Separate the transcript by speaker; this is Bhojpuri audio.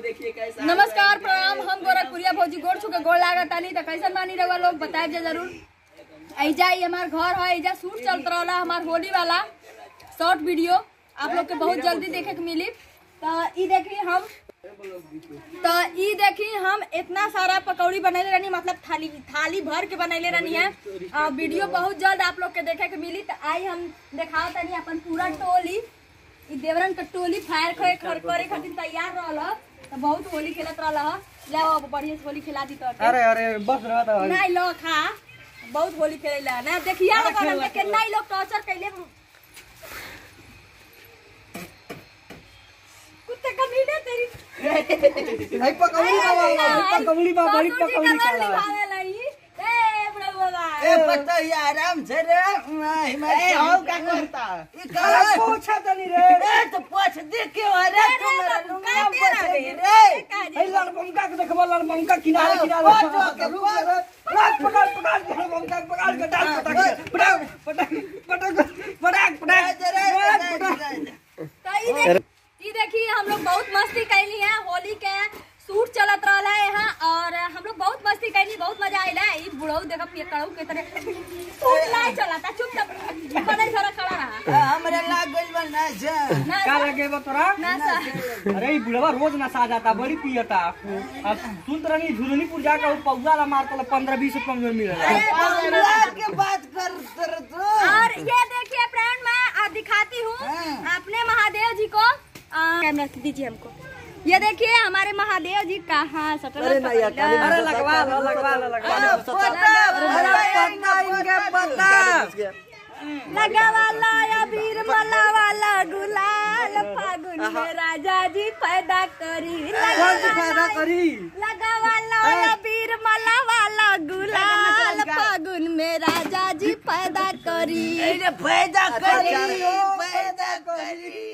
Speaker 1: देखिए कैसा
Speaker 2: नमस्कार प्रणाम हम गोरखपुरिया भौजी गोड़ छुके गोड़ लागत तानी त कैसन मानी रहुआ लोग बताए जे जरूर ऐजा ही हमार घर है ऐजा शूट चलत रहला हमार होली वाला शॉर्ट वीडियो आप लोग के बहुत जल्दी देखे के मिली तो ई देखी हम तो ई देखी हम इतना सारा पकौड़ी बनैले रहनी मतलब थाली थाली भर के बनैले रहनी है आ, वीडियो बहुत जल्द आप लोग के देखे के मिली तो आई हम दिखाओ तनी अपन पूरा टोली ई देवरन के टोली फायर करे खर करे खातिर तैयार रहल ह। तो बहुत होली खेलत रहल ह। ले अब बढ़िया से होली खिला दी तो
Speaker 3: अरे अरे बस रहा था
Speaker 2: नहीं लो खा बहुत होली खेलेला ना देखिया लोग हम के कितना ही लोग टॉर्चर कैले कुत्ते कमीने तेरी
Speaker 3: नहीं पकौड़ी बाबा पकौड़ी बाबा बड़ी पकौड़ी
Speaker 2: का
Speaker 3: खाला
Speaker 2: ए प्रभु बाबा
Speaker 1: ए पता ही आराम से रे ए हो क्या करता ई का
Speaker 3: अरे पूछा तनी रे
Speaker 1: ए तो पूछ देख के अरे तू मेरा लुंगा बचे रे
Speaker 3: ए लाल बंका के देखबो लाल बंका किनारे किनारे
Speaker 1: पहुंच के रुक रे
Speaker 3: पकड़ पकड़ पकड़ के लाल बंका पकड़ के डाल पटक पटक पटक पटक पटक पटक
Speaker 2: तो ई देख ई देखिए हम लोग बहुत मस्ती कैली है होली के शूट चलत रहला है यहाँ और हम लोग बहुत मस्ती कैली बहुत मजा आइला ई बुढ़ऊ देखा पिए कड़ऊ के तरह शूट नहीं चलता चुपचाप बने जरा खड़ा रहा
Speaker 1: हमरा लाग गइल बा ना जा
Speaker 2: ना
Speaker 3: का लगे बा तोरा
Speaker 2: ना सा
Speaker 3: अरे ई बुढ़वा रोज नशा जाता बड़ी पियता अब सुन तो रही झुलनीपुर जाकर वो पौधा ला मारता पंद्रह बीस रुपया में मिलेगा
Speaker 1: हमरा के बात कर तर तू
Speaker 2: और ये देखिए फ्रेंड मैं आ, दिखाती हूँ
Speaker 1: हाँ।
Speaker 2: अपने महादेव जी को आ, कैमरा दीजिए हमको ये देखिए हमारे महादेव जी कहाँ सटर
Speaker 3: अरे लगवा लो लगवा लो लगवा लो
Speaker 2: लगा वाला या वीर मला वाला गुलाल फागुन में राजा जी पैदा करी लगा
Speaker 3: फायदा करी
Speaker 2: लगा वाला या वीर मला वाला गुलाल फागुन में राजा जी पैदा करी
Speaker 1: फायदा करी फायदा करी